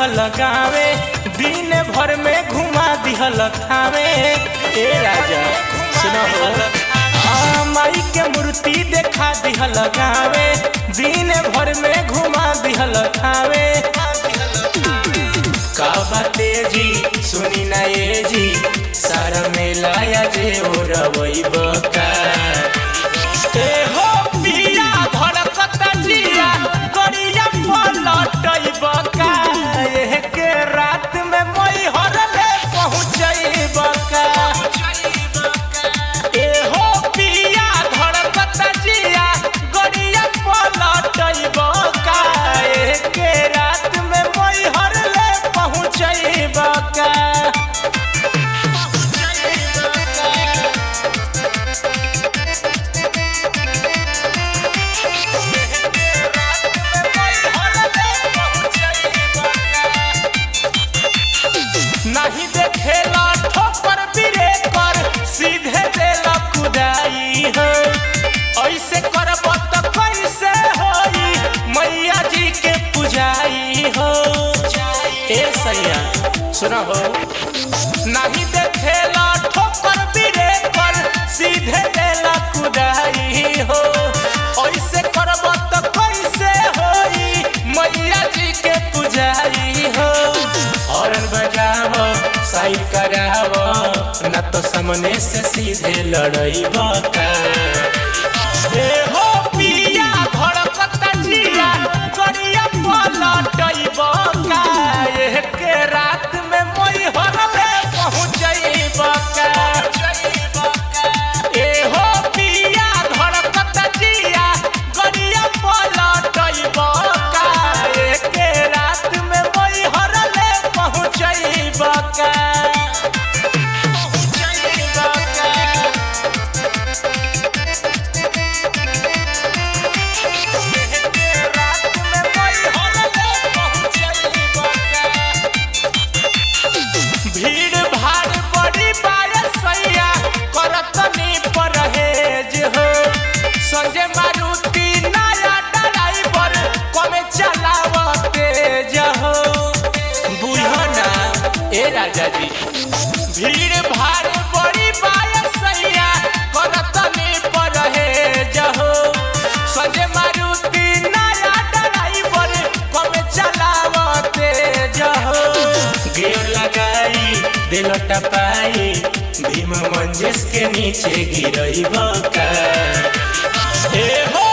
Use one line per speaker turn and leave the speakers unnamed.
दिहल गावे दिन भर में घुमा दिहल खावे ए राजा सुनो हो आ, माई के मूर्ति देखा दिहल गावे दिन भर में घुमा दिहल खावे का बाते जी सुनी ना ये जी सारा मेला या जे हो रवई बका ए हो पिया धड़कत जिया गरिया पलटई बका एह के रात में मई हरले पहुंचई बका ए हो पिया धड़कत जिया गरिया पलटई बका एह के रात में मई हरले पहुंचई बका नहीं देखेला ठोकर बिरे कर सीधे देला कुदाई हो ऐसे करब त कैसे होई मैया जी के पुजाई हो ए सैया सुना हो नहीं देखेला ठोकर बिरे कर सीधे देला कुदाई हो ऐसे करब त कैसे होई मैया जी के पुजाई हो हॉर्न बजाव साइड कराव न तो सामने से सीधे लड़ई बका ए हो पिया धड़कत जिया गरिया पलटई बका एह के रात में मोई हरले पहुंचई बका ए हो पिया धड़कत जिया गरिया पलटई बका एह के रात में मोई हरले पहुंचई बका पहुंचई बका भीड़ भाड़ बड़ी बायसैया करतनी परहेज हो संजय मारुति नया ड्राइवर कमे चलाव तेज हो बुझना ए राजा जी भीड़ भाड़ बड़ी बायसैया करतनी परहेज हो संजय मारुति नया ड्राइवर कमे चलाव तेज हो गियर लगाई दिल टपाई भीम मंजिस के नीचे गिरई बका ए हो